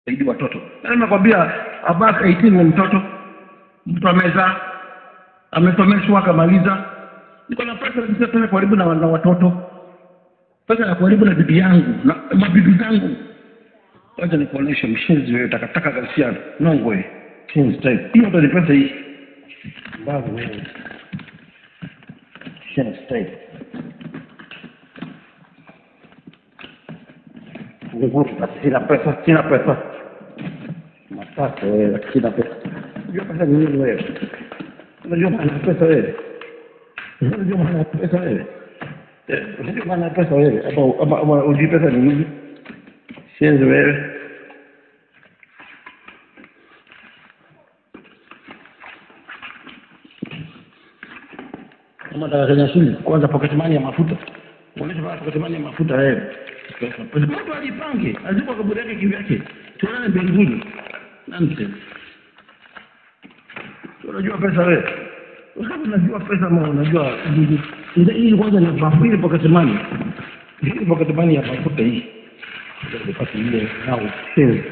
zaidi watoto na nimekwambia above 18 ni mtoto mtu amezaa amesomeshwa akamaliza niko na pesa kabisa pesa karibu na, na watoto pesa ya karibu na bibi yangu na mabibi zangu wacha nikuoneshe mshenzi wewe takataka ghasia nongwe shenzi type hiyo ndo ni pesa hii mbavu wewe shenzi type Nguru basi sina pesa sina pesa matatu wewe sina pesa unajua pesa ni nini wewe unajua maana ya pesa wewe unajua maana ya pesa wewe Eh, unajua maana ya pesa wewe ama ama ama unajua pesa ni nini shenzi wewe kama nataka Kenya shili kwanza pocket money ya mafuta uonyeshe bana pocket money ya mafuta wewe pesa pesa mtu ajipange azikwa kaburi yake kivyake tuonane mbinguni nonsense unajua pesa wewe Wakati unajua pesa ama unajua ndio hii kwanza ni mafuta hii pocket money hii pocket money ya mafuta hii ndio nipate ile nao shenzi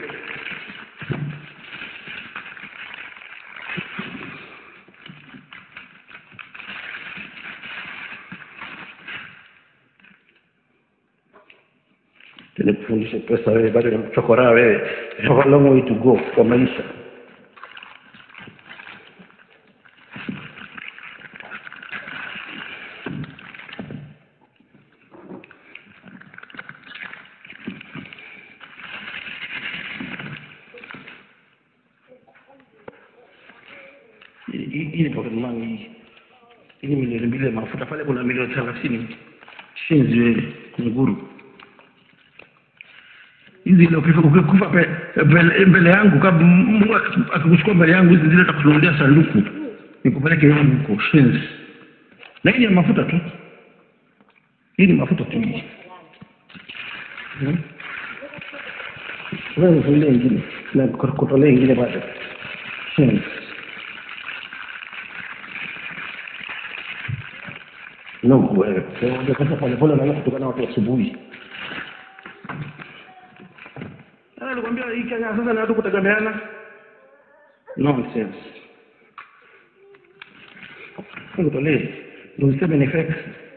nikufundishe pesa wewe bado ni mchokora wewe You have a long way to go kwa maisha Hii- hii hii ni pocket money hii hii ni milioni mbili ya mafuta pale kuna milioni thelathini shinzi wewe nguru hizi ile ukifa ukikufa pe- mbele mbele yangu kama Mungu akiku- akikuchukua mbele yangu hizi zile takununulia sanduku nikupeleke yangu huko shenzi na hii ni ya mafuta tu hii ni mafuta tu hii Hmm? wewe nifungulie ingine na kutolea ingine bado shenzi Mungu wewe unajua pesa polepole unaanza kutokana na watu asubuhi Ah, Nilikwambia hii Kenya sasa ni watu kutegemeana. Nonsense. Ngotolee. Ndio useme ni fake.